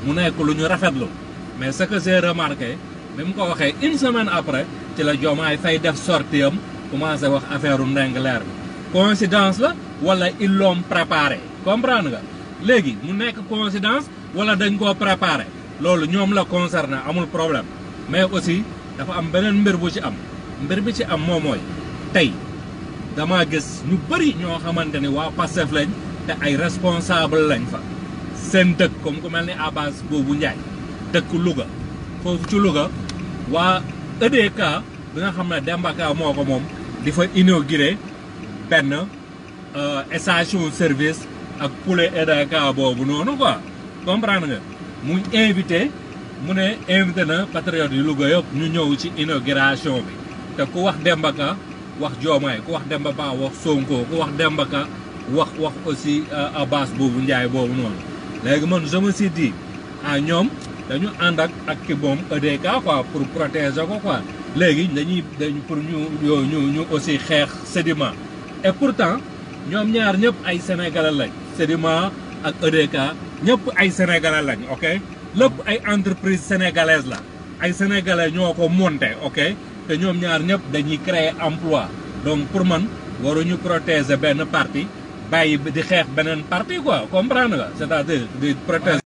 mu nekk lu ñu rafetlu mais ce que j'ai remarqué bi mu ko waxee une semaine après ci la Diomaye Faye def sortie am commencé wax affaire u Ndingler bi coïncidence la wala ils l'ont préparé comprendre nga léegi mu nekk coïncidence wala dañ koo préparé loolu ñoom la concerné amul problème mais aussi dafa am beneen mbir bu ci am mbir bi ci am moom mooy tey dama gis ñu bëri ñoo xamante ni waa Pastef lañ te ay responsable lañ fa seen dëkk comme ku mel ni Abbas boobu Ndiaye dëkk Louga foofu ci Louga waa EDK bi nga xam ne Demba Ka moo ko moom di fa inauguré benn station service ak poulet EDK boobu noonu quoi comprendre nga mu invité mu ne invité na patriote yu Louga yëpp ñu ñëw ci inauguration bi te ku wax Demba Ka wax Diomaye ku wax Demba Ba wax Sonko ku wax Demba Ka wax wax aussi Abbas boobu Ndiaye boobu noonu léegi man je me suis dit ah ñoom dañu ànd ak ak ki moom EDK quoi pour protéger ko quoi léegi dañuy dañ pour ñu ñu ñu aussi xeex sédiment et pourtant ñoom ñaar ñëpp ay sénégalais lañ sédiment ak EDK ñëpp ay sénégalais lañ ok lépp ay entreprise sénégalaise la ay sénégalais ñoo ko monté ok te ñoom ñaar ñëpp dañuy créer emploi donc pour man waruñu protéger benn parti bàyyi di xeex beneen parti quoi comprendre nga c'est-à-dire di protéger